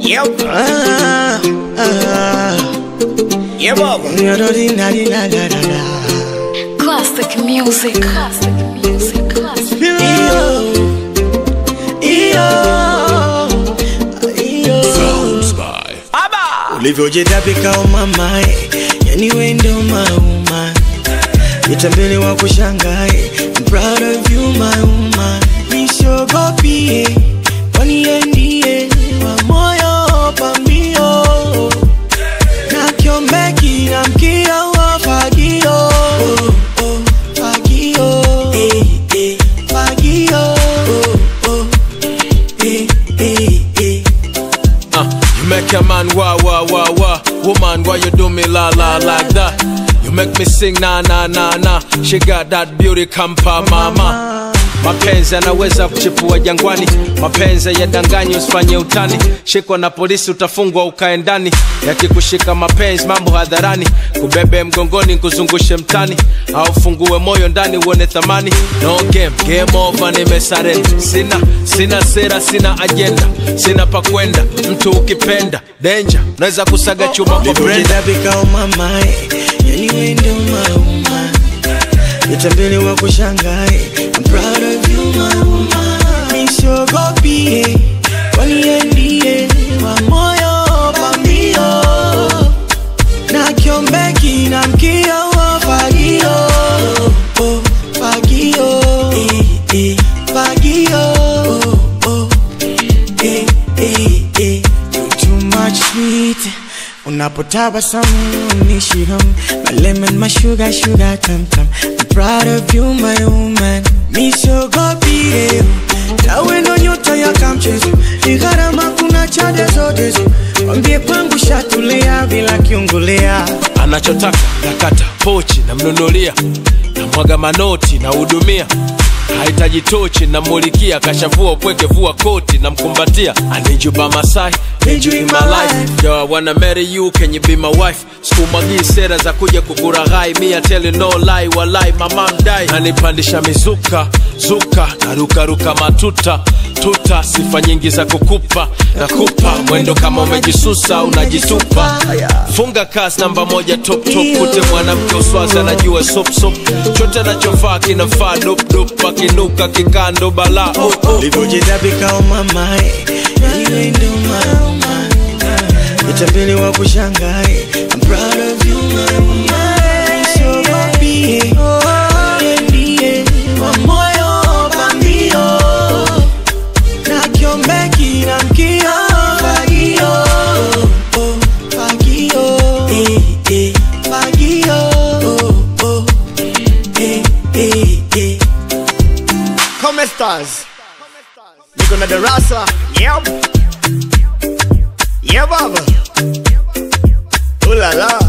Yep. Ah, ah, Yeah, baba. da-da-dee-na-dee-na-da-da-da. Classic music. Classic music. Classic. Iyo, iyo, iyo. ulivyojitapika umamae yani wendo mauma nitambele wa kushangae I'm proud of you my woman nishogopie kwani yeye ndiye wa moyo pambio na kiombeki na mkia wa fagio oh, oh, fagio eh, eh, fagio oh, oh, eh, eh, eh. Uh, you make a man wah wah wah wah. Woman, why you do me la la like that? You make me sing na na na na. She got that beauty kampa mama. Mapenzi yanaweza kuchipua jangwani, mapenzi yadanganyi, usifanye utani. Shikwa na polisi utafungwa ukae ndani, yakikushika mapenzi mambo hadharani, kubebe mgongoni kuzungushe mtani, au fungue moyo ndani uone thamani. No game, game over, nimesarenda. Sina sina sera, sina agenda, sina pa kwenda. Mtu ukipenda danger, naweza kusaga chuma kwa brenda. ulivyojitapika umamae yani wendo mauma nitambele wa kushangae I'm proud of you my woman nishogopie kwani yeye ndiye wa moyo pambio na kiombeki na mkia wa fagio oh, fagio eh, eh, fagio oh, oh, eh, eh, eh. You too much sweet unapotabasamu nishiham my lemon my sugar sugar tam tam I'm proud of you my woman misogopie tawe ndo nyota ya kamchezo ni gharama kuna chade zote zo wambie kwangu shatulia bila kiungulia anachotaka nakata pochi namnunulia namwaga manoti nahudumia hahitaji tochi namulikia kashavua upweke vua koti namkumbatia anijuba masai Need you in my life. Yo, I wanna marry you, can you be my wife? Sikumwagii sera za kuja kukuraghai, me I tell you no lie, walai mama mdai. Nanipandisha mizuka, zuka, narukaruka matuta, tuta, sifa nyingi za kukupa, nakupa mwendo kama umejisusa, unajitupa. Funga kasi namba moja top top, kute mwanamke uswazi anajua sop sop, chote anachovaa kinafaa dop dop, akinuka kikando bala oh, oh. ulivyojitapika umamae yani wendo mauma nitambele wa kushangae I'm proud of you my woman nishogopie yeye ndiye wa moyo pambio na kiombeki na mkia fagio oh, fagio eh, eh, fagio oh, oh, eh, eh, eh. Come stars. Niko na darasa. Yep. Yeah, baba. Ooh la la.